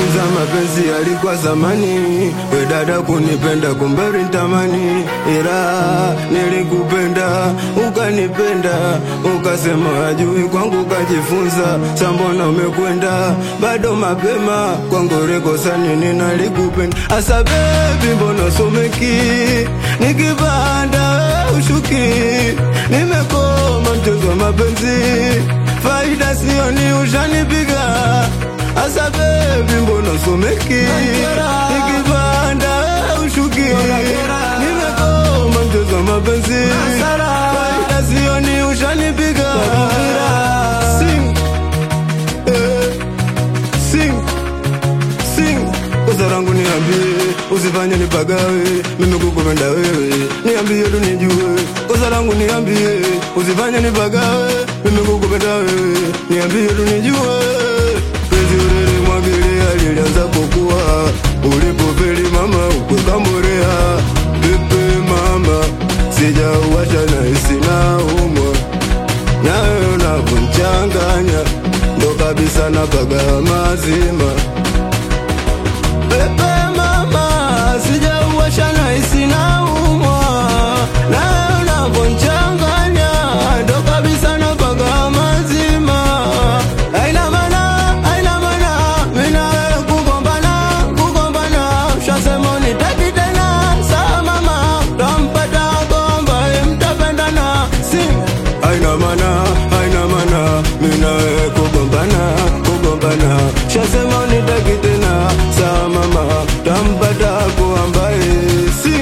Kwanza mapenzi yalikuwa zamani, we dada kunipenda kumbe ulitamani, ila nilikupenda ukanipenda, ukasema ajui kwangu kajifunza, sambona umekwenda bado mapema kwangu rekosa nini nalikupenda, asa bebi mbona someki nikipanda we ushuki, nimekoma mchezo wa mapenzi, faida sioni ushanipiga Asa baby mbona someki Nikipanda we ushuki Nimekoma mchezo wa mapenzi Faida sioni ushanipiga Sing eh, Sing Sing Kosa langu niambie Usifanye nipagawe Mimi kukupenda wewe Niambie tu nijue Kosa langu niambie Usifanye nipagawe Mimi kukupenda wewe Niambie tu nijue Penzi ulili mwagilia lilianza kukua Ulipofeli mama ukwekamborea Pepe mama Sijauwasha na hisi na umwa Nawe unavyonchanganya Ndo kabisa napaga mazima Pepe mama Sijauwasha na hisi na umwa Nawe unavyonchanganya Ndo kabisa napaga mazima Haina maana, haina maana Mimi na wewe kugombana, kugombana Ushasema unitaki tena Sawa mama Tampata gomba mtapendana Sing Haina maana, haina maana Mimi na wewe kugombana, kugombana Ushasema unitaki tena Sawa mama Tampata kuambaye Sing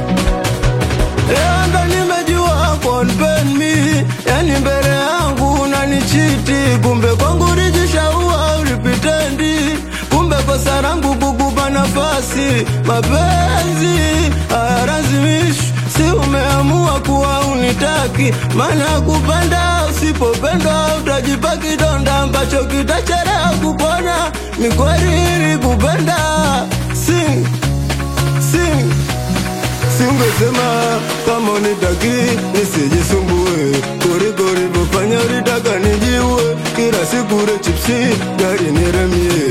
Leo ndo nimejua konpen mi Yani mbele yangu unanichiti Kumbe kwangu ulijishaua ulipitendi Kumbe kosa langu kukupa nafasi Mapenzi hayalazimishi Si umeamua kuwa unitaki Maana kupenda usipopendwa Utajipa kidonda ambacho kitachelewa kupona Ni kweli kupenda Sing, sing Singesema kama unitaki nisijisumbue, kuliko ulivyofanya ulitaka nijiue, kila siku ule chipsi gari niremie,